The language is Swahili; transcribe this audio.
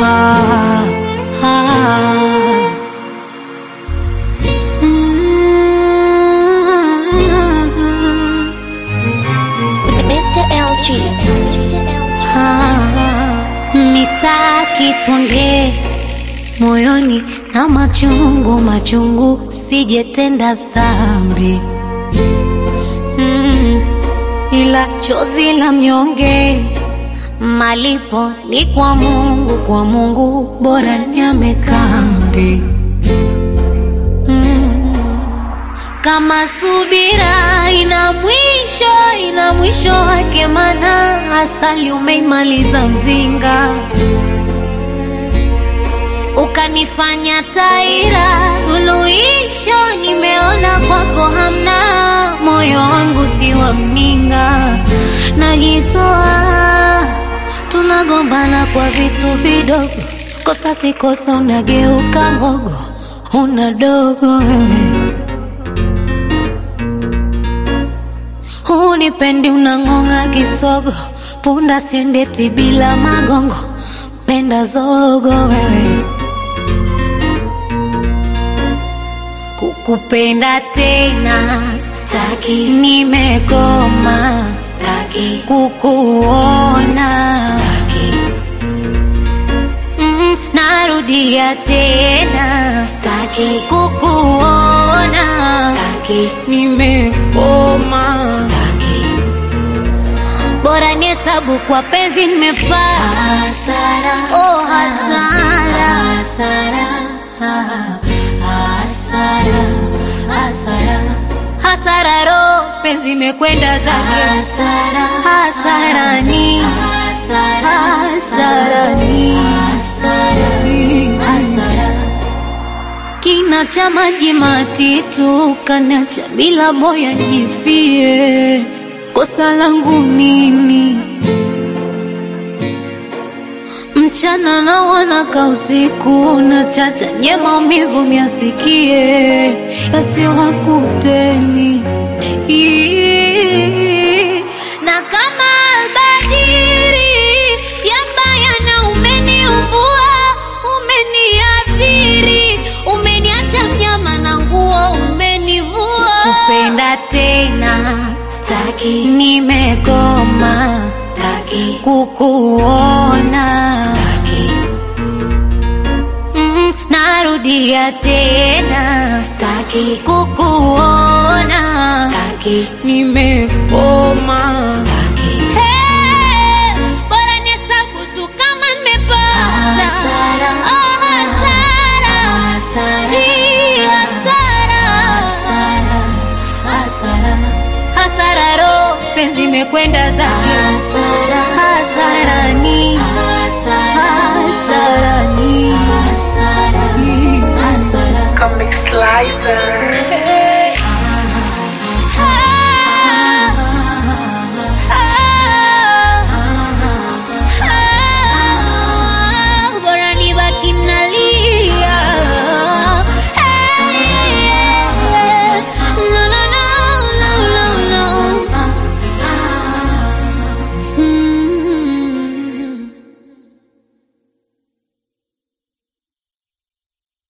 ah, ah. Mm. Mr. LG. Ah, mistaki tuongee moyoni na machungu machungu, sijetenda dhambi mm, ila chozi la mnyonge malipo ni kwa Mungu, kwa Mungu bora nyame kambi mm. Kama subira ina mwisho, ina mwisho wake, mana asali umeimaliza mzinga, ukanifanya taira. Suluhisho nimeona kwako hamna, moyo wangu si wa mninga, najitoa. Tunagombana kwa vitu vidogo, kosa si kosa, unageuka mbogo, una dogo wewe Hunipendi unang'ong'a kisogo, punda siendeti bila magongo, penda zogo wewe. Kukupenda tena staki, nimekoma staki, kukuona staki, mm, narudia tena staki, kukuona staki, nimekoma staki, bora ni hesabu kwa penzi nimepata hasara, oh hasara, hasara, hasara, hasara, hasara, ro penzi imekwenda zake hasara, hasara ni hasara, hasara ni hasara, hasara kina cha maji matitu kanacha bila boya jifie, kosa langu nini? Mchana na wanaka usiku na chacha nye maumivu myasikie yasiwakuteni Ii. na kama albadiri yambaya na umeniumbua umeniadhiri umeniacha mnyama na nguo umenivua kupenda tena staki nimekoma staki kukuona staki mm, narudia tena staki kukuona staki nimekoma staki Hey, bora nihesabu tu kama nimepata Hasara. Oh, hasara. Hii hasara. Hasara ro penzi imekwenda zake Hasara. hasara ni hasara ni Hasara. hasara Comic Slicer.